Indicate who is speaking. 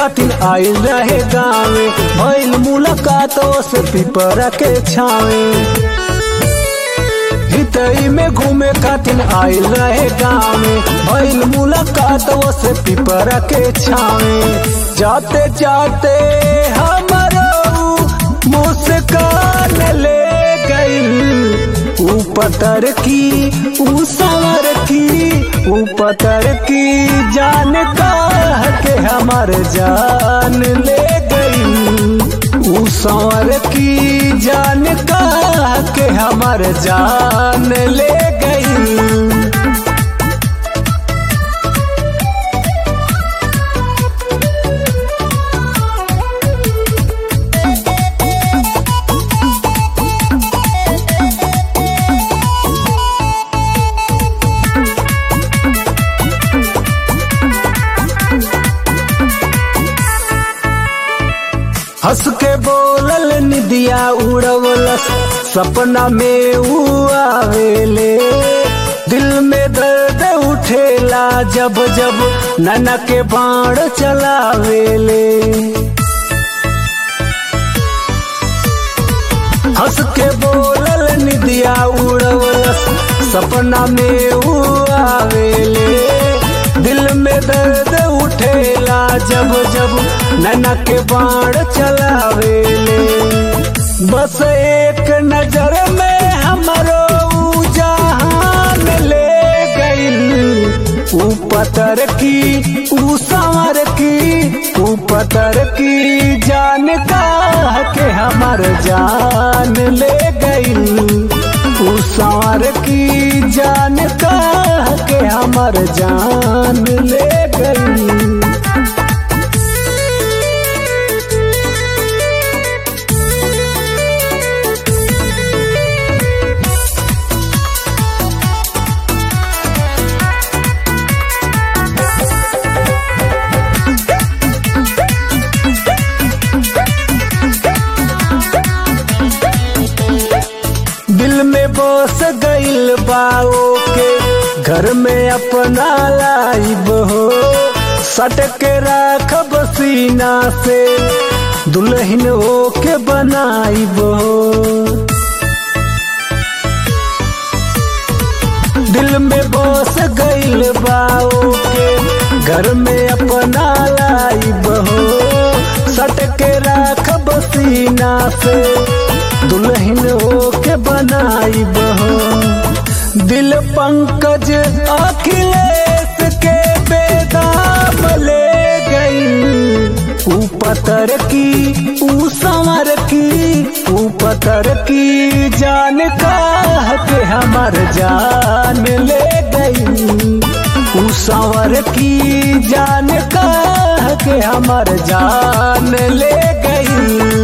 Speaker 1: खातिर आयल रहे गावे भइल मुलाकात से पिपरा के छावे हितई में घूमे खातिर आयल रहे गावे भइल मुलाकात से पिपरा के छावे जाते जाते हमारो मुस्कान ले गई ऊ पतर की ऊ सवर की ऊ पतर की जान का के हमार जान ले गई ऊ सवर की जान का के हमार जान ले गई हंस के बोलल निदिया उड़वलस सपना में ऊ आवेले दिल में दर्द उठेला जब जब नना के बाण चलावेले हंस के बोलल निदिया उड़वलस सपना में ऊ आवेले दिल में दर्द उठेला जब जब नैना के बाण चलावेले बस एक नजर में हमरो जहान ले गई ऊ पतर की ऊ संवर की ऊ पतर की जान का के हमार जान ले गई ऊ संवर की जान का के हमार जान ले गई दिल में बस गईल बाओ के घर में अपना लाइब हो सट के राखब सीना से दुल्हन हो के बनाइब हो दिल में बस गईल बाओ के घर में अपना लाइब हो सट के राखब सीना से दुल्हन हो के बनाई बहो दिल पंकज अखिलेश के बेदाम ले गई ऊ पतर की ऊ संवर की ऊ पतर की जान का के हमार जान ले गई ऊ संवर की जान का के हमार जान ले गई